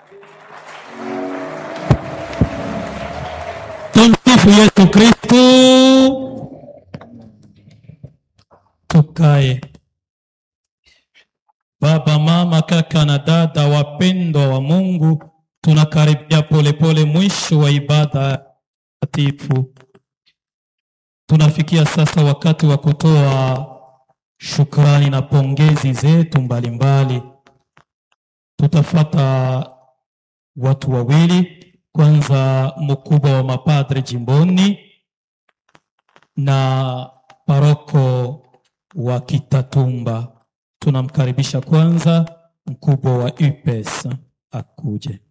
Tumsifu Yesu Kristo. Tukae. Baba, mama, kaka na dada wapendwa wa Mungu, tunakaribia polepole mwisho wa ibada takatifu. Tunafikia sasa wakati wa kutoa shukrani na pongezi zetu mbalimbali. Tutafata watu wawili, kwanza mkubwa wa mapadre jimboni na paroko wa Kitatumba. Tunamkaribisha kwanza mkubwa wa UPS akuje.